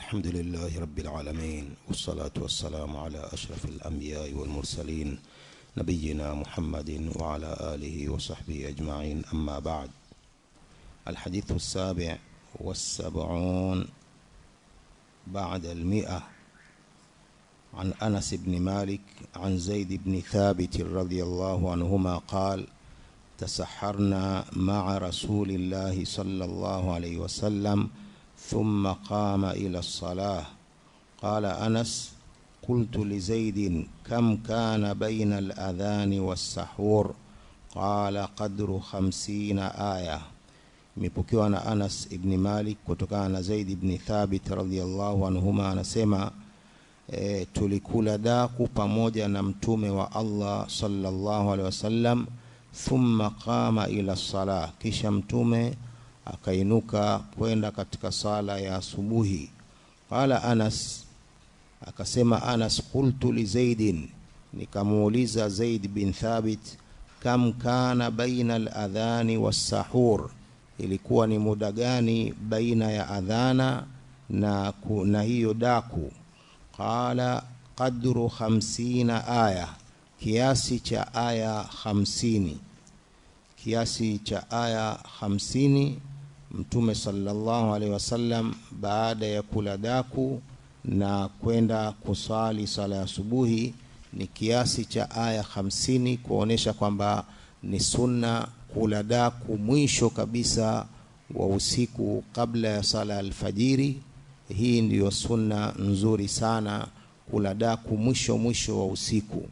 الحمد لله رب العالمين والصلاة والسلام على أشرف الأنبياء والمرسلين نبينا محمد وعلى آله وصحبه أجمعين أما بعد الحديث السابع والسبعون بعد المئة عن أنس بن مالك عن زيد بن ثابت رضي الله عنهما قال تسحرنا مع رسول الله صلى الله عليه وسلم ثم قام إلى الصلاة قال أنس قلت لزيد كم كان بين الأذان والسحور قال قدر خمسين آية imepokewa na Anas ibni Malik kutokana na Zaid ibni Thabit radhiallahu anhuma anasema e, tulikula daku pamoja na mtume wa Allah sallallahu alaihi wasallam thumma qama ila salah kisha mtume akainuka kwenda katika sala ya asubuhi qala Anas akasema Anas qultu li Zaidin nikamuuliza Zaid bin Thabit kam kana baina al-adhani was-sahur ilikuwa ni muda gani baina ya adhana na, ku, na hiyo daku qala qadru khamsina aya kiasi cha aya hamsini kiasi cha aya hamsini mtume sallallahu alaihi wasallam baada ya kula daku na kwenda kusali sala ya asubuhi ni kiasi cha aya hamsini kuonesha kwamba ni sunna kula daku mwisho kabisa wa usiku kabla ya sala alfajiri hii ndiyo sunna nzuri sana kula daku mwisho mwisho wa usiku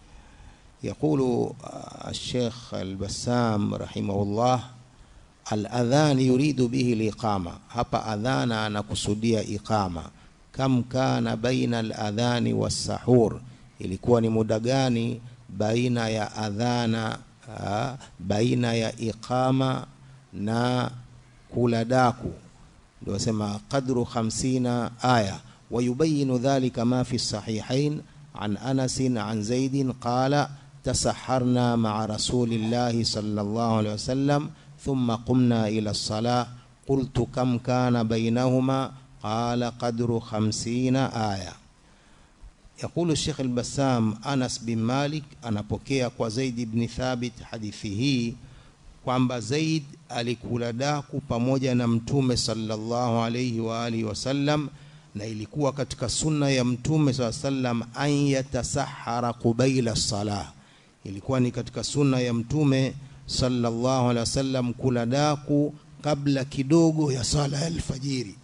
يقول الشيخ البسام رحمه الله الأذان يريد به الإقامة هبا أذان أنا كسودية إقامة كم كان بين الأذان والسحور ilikuwa ni muda gani baina ya adhana uh, baina ya iqama na kula daku ndio sema qadru 50 aya ويبين ذلك ما في الصحيحين عن أنس عن زيد قال تسحرنا مع رسول الله صلى الله عليه وسلم ثم قمنا إلى الصلاة قلت كم كان بينهما قال قدر خمسين آية يقول الشيخ البسام أنس بن مالك anapokea kwa Zaid ibn Thabit hadithi hii kwamba Zaid alikula daku pamoja na mtume sallallahu alayhi wa alihi wasallam na ilikuwa katika sunna ya mtume saa sallam an yatasahara qubaila salah ilikuwa ni katika sunna ya mtume sallallahu alaihi wasallam kula daku kabla kidogo ya sala ya alfajiri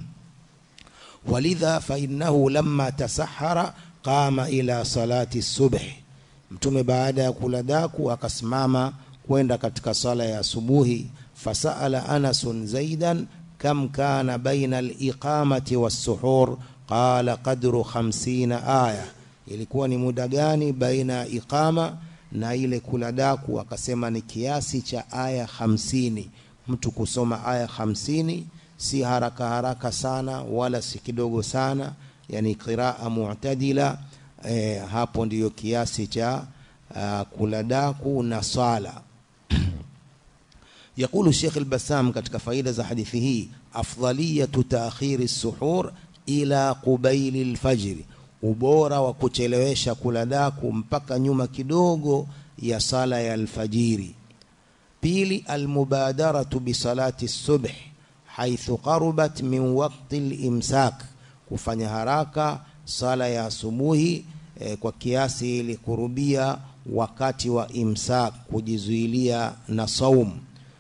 walidha fa innahu lamma tasahara qama ila salati subh mtume baada ya kula daku akasimama kwenda katika sala ya asubuhi fasaala anasun zaidan كم كان بين الإقامة والسحور قال قدر خمسين آية ilikuwa ni muda gani baina ya iqama na ile kula daku akasema ni kiasi cha aya hamsini mtu kusoma aya hamsini si haraka haraka sana wala si kidogo sana yani qiraa mu'tadila e, hapo ndiyo kiasi cha uh, kula daku na sala يقول الشيخ البسام katika faida za hadithi hii afdaliyatu ta'khiri suhur ila qubaili alfajr ubora wa kuchelewesha kula daku mpaka nyuma kidogo ya sala ya alfajiri pili almubadaratu bisalati subh haithu qarubat min waqti alimsak kufanya haraka sala ya asubuhi eh, kwa kiasi ili kurubia wakati wa imsak kujizuilia na saumu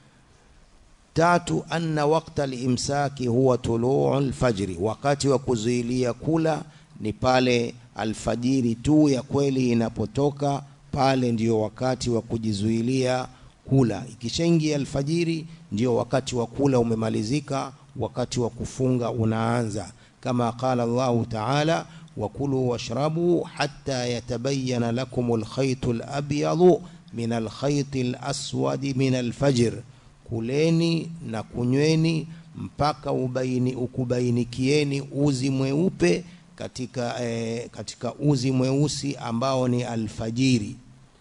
tatu anna waqta al-imsaki huwa tuluu al-fajri wakati wa kuzuilia kula ni pale alfajiri tu ya kweli inapotoka pale ndio wakati wa kujizuilia kula ikishaingia alfajiri ndio wakati wa kula umemalizika wakati wa kufunga unaanza kama qala Allah ta'ala wakulu washrabu hatta yatabayyana lakum al-khayt al-abyad min al-khayt al-aswad min al-fajr kuleni na kunyweni mpaka ubaini ukubainikieni uzi mweupe katika eh, katika uzi mweusi ambao ni alfajiri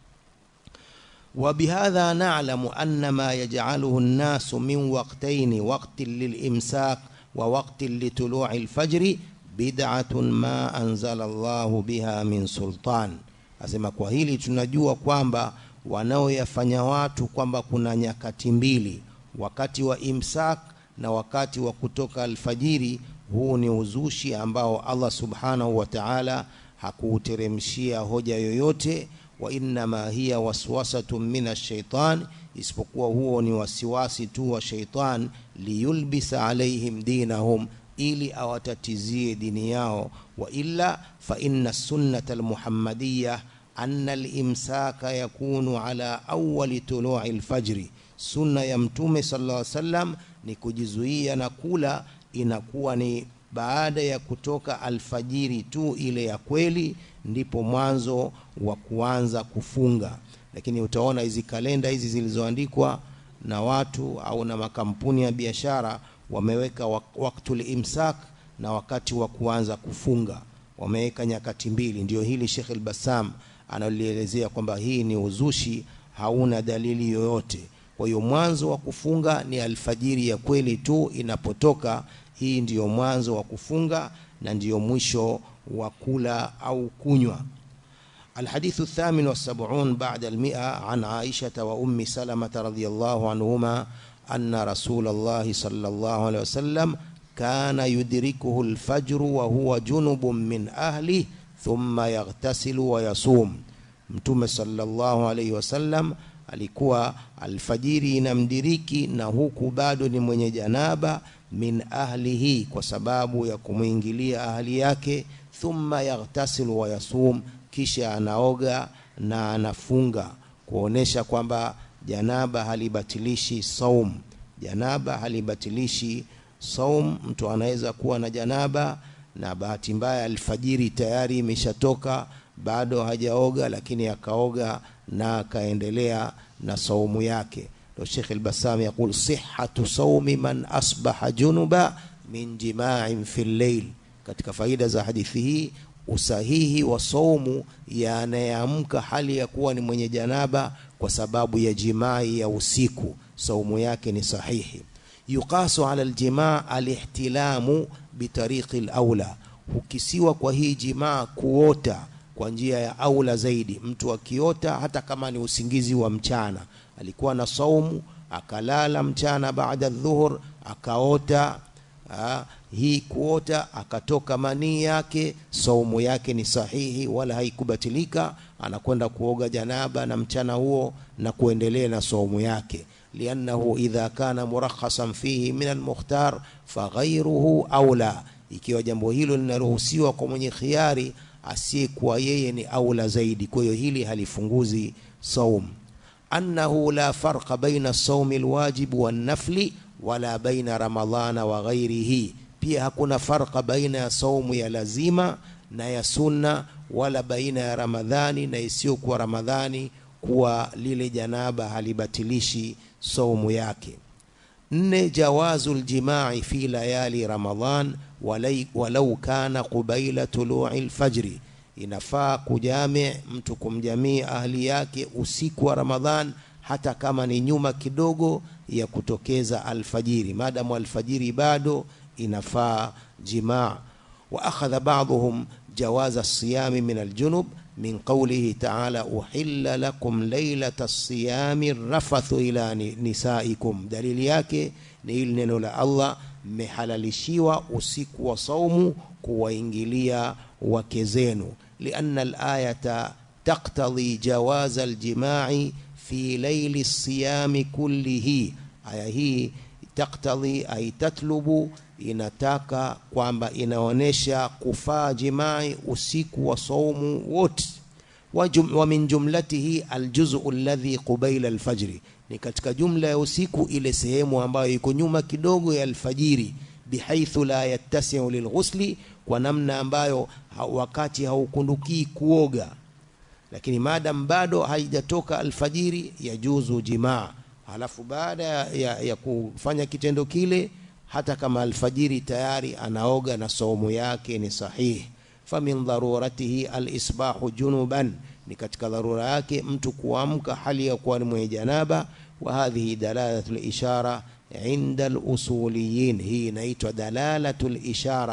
وبهذا نعلم أن ما يجعله الناس من وقتين وقت للإمساك ووقت لطلوع الفجر bid'atun ma anzala Allahu biha min sultan asema kwa hili tunajua kwamba wanaoyafanya watu kwamba kuna nyakati mbili wakati wa imsak na wakati wa kutoka alfajiri huu ni uzushi ambao Allah subhanahu wa ta'ala hakuuteremshia hoja yoyote wa innama hiya waswasatun min ash-shaytan isipokuwa huo ni wasiwasi tu wa shaitan liyulbisa alaihim dinahum ili awatatizie dini yao wa illa fa inna sunnata almuhammadiyya anna alimsaka yakunu ala awwali tulu'i alfajri sunna ya mtume sallallahu alaihi wasallam ni kujizuia na kula inakuwa ni baada ya kutoka alfajiri tu ile ya kweli ndipo mwanzo wa kuanza kufunga lakini utaona hizi kalenda hizi zilizoandikwa na watu au na makampuni ya biashara wameweka waktul imsak na wakati wa kuanza kufunga wameweka nyakati mbili ndio hili Sheikh al-Bassam analielezea kwamba hii ni uzushi hauna dalili yoyote kwa hiyo mwanzo wa kufunga ni alfajiri ya kweli tu inapotoka hii ndiyo mwanzo wa kufunga na ndiyo mwisho wa kula au kunywa الحديث الثامن والسبعون بعد المئة عن عائشة وأم سلمة رضي الله عنهما أن رسول الله صلى الله عليه وسلم كان يدركه الفجر وهو جنب من أهله ثم يغتسل ويصوم mtume sallallahu alaihi wasallam alikuwa alfajiri inamdiriki na huku bado ni mwenye janaba min ahlihi kwa sababu ya kumwingilia ahli yake thumma yaghtasilu wa yasum kisha anaoga na anafunga kuonesha kwamba janaba halibatilishi saum janaba halibatilishi saum mtu anaweza kuwa na janaba na bahati mbaya alfajiri tayari imeshatoka bado hajaoga lakini akaoga na akaendelea na saumu yake ndio Sheikh al-Bassam yakul sihhatu saumi man asbaha junuba min jima'in fil layl katika faida za hadithi hii usahihi wa saumu ya anayeamka hali ya kuwa ni mwenye janaba kwa sababu ya jimai ya usiku saumu yake ni sahihi yuqasu ala aljimaa alihtilamu bitariqi alaula hukisiwa kwa hii jimaa kuota kwa njia ya aula zaidi mtu akiota hata kama ni usingizi wa mchana alikuwa na saumu akalala mchana baada dhuhur akaota ha, hii kuota akatoka manii yake saumu yake ni sahihi wala haikubatilika anakwenda kuoga janaba na mchana huo na kuendelea na saumu yake liannahu idha kana murakhasan fihi min almukhtar faghayruhu aula ikiwa jambo hilo linaruhusiwa kwa mwenye khiari asiyekuwa yeye ni aula zaidi kwa hiyo hili halifunguzi saum annahu la farqa baina saumi alwajib wan nafli wala baina ramadhana wa ghairihi pia hakuna farqa baina ya saumu ya lazima na ya sunna wala baina ya ramadhani na isiyokuwa ramadhani kuwa lile janaba halibatilishi saumu yake nne jawazu ljimai fi layali ramadhan walau kana qubaila tului lfajri inafaa kujami mtu kumjamii ahli yake usiku wa ramadhan hata kama ni nyuma kidogo ya kutokeza alfajiri maadamu alfajiri bado inafaa jimaa wa akhadha ba'dhum جواز الصيام من الجنب من قوله تعالى أحل لكم ليلة الصيام الرفث إلى نسائكم دليل yake ni hili neno la Allah mmehalalishiwa usiku wa saumu kuwaingilia wake zenu لأن الآية تقتضي جواز الجماع في ليل الصيام كله aya hii taktadhi ay tatlubu inataka kwamba inaonesha kufaa jimai usiku wa saumu wote wa, jum, wa min jumlatihi aljuzu alladhi qubaila alfajri ni katika jumla ya usiku ile sehemu ambayo iko nyuma kidogo ya alfajiri bihaithu la yattasi'u lilghusli kwa namna ambayo ha, wakati haukundukii kuoga lakini madam bado haijatoka alfajiri yajuzu jimaa halafu baada ya, ya kufanya kitendo kile hata kama alfajiri tayari anaoga na saumu yake ni sahihi famin dharuratihi alisbahu junuban ni katika dharura yake mtu kuamka hali ya kuwa ni mwenye janaba wa hadhihi dalalatu lishara inda alusuliyin hii inaitwa dalalatu lishara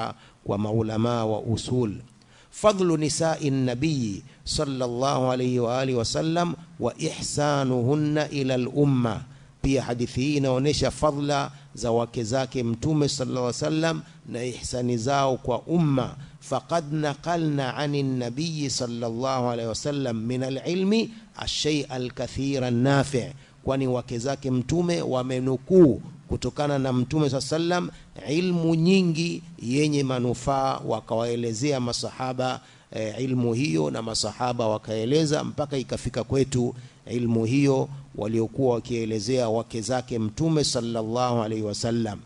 kwa maulamaa wa usul fadlu nisai nabiyi sallallahu alayhi wa alihi wasallam wa ihsanuhunna ila lumma pia hadithi hii inaonyesha fadla za wake zake mtume sallallahu alaihi wasallam na ihsani zao kwa umma faqad naqalna ani nabiyi sallallahu alaihi wasallam min alilmi alshay alkathira nafi kwani wake zake mtume wamenukuu kutokana na mtume saa sallam ilmu nyingi yenye manufaa wakawaelezea masahaba e, ilmu hiyo na masahaba wakaeleza mpaka ikafika kwetu ilmu hiyo waliokuwa wakielezea wake zake mtume sallallahu alaihi wasallam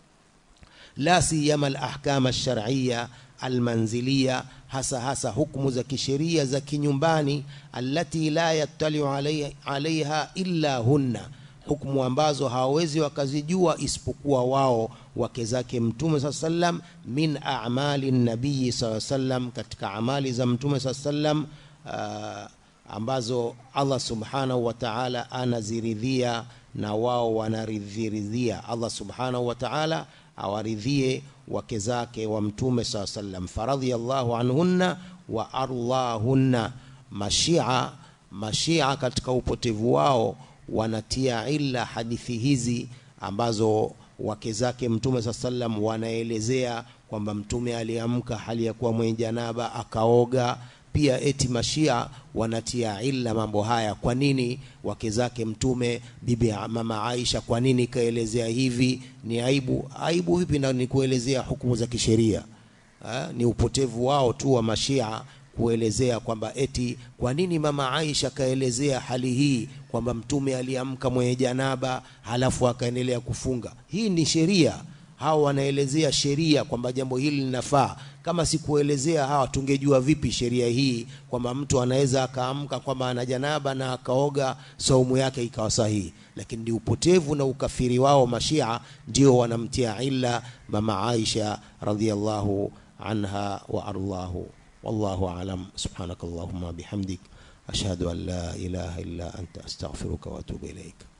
la siyama alahkam alshar'iyya almanziliya hasa hasa hukumu za kisheria za kinyumbani allati la yattaliu alaiha illa hunna hukumu ambazo hawawezi wakazijua isipokuwa wao wake zake mtume saa sallam min amali nabii saa sallam katika amali za mtume saa sallam uh, ambazo allah subhanahu wa taala anaziridhia na wao wanaridhiridhia allah subhanahu wa taala awaridhie wake zake wa mtume saa sallam faradhiallahu anhunna wa arlahunna mashia mashia katika upotevu wao wanatia illa hadithi hizi ambazo wake zake mtume saa sallam wanaelezea kwamba mtume aliamka hali ya kuwa mwenye janaba akaoga pia eti mashia wanatia illa mambo haya kwa nini wake zake mtume bibi mama aisha kwa nini ikaelezea hivi ni aibu aibu vipi na ni kuelezea hukumu za kisheria ni upotevu wao tu wa mashia kuelezea kwamba eti kwa nini mama Aisha kaelezea hali hii kwamba mtume aliamka mwenye janaba halafu akaendelea kufunga. Hii ni sheria, hawa wanaelezea sheria kwamba jambo hili linafaa. Kama sikuelezea hawa, tungejua vipi sheria hii kwamba mtu anaweza akaamka kwamba ana janaba na akaoga saumu yake ikawa sahihi? Lakini ni upotevu na ukafiri wao mashia ndio wanamtia illa mama Aisha radhiallahu anha wa arlahu والله أعلم سبحانك اللهم بحمدك أشهد أن لا إله إلا أنت أستغفرك وأتوب إليك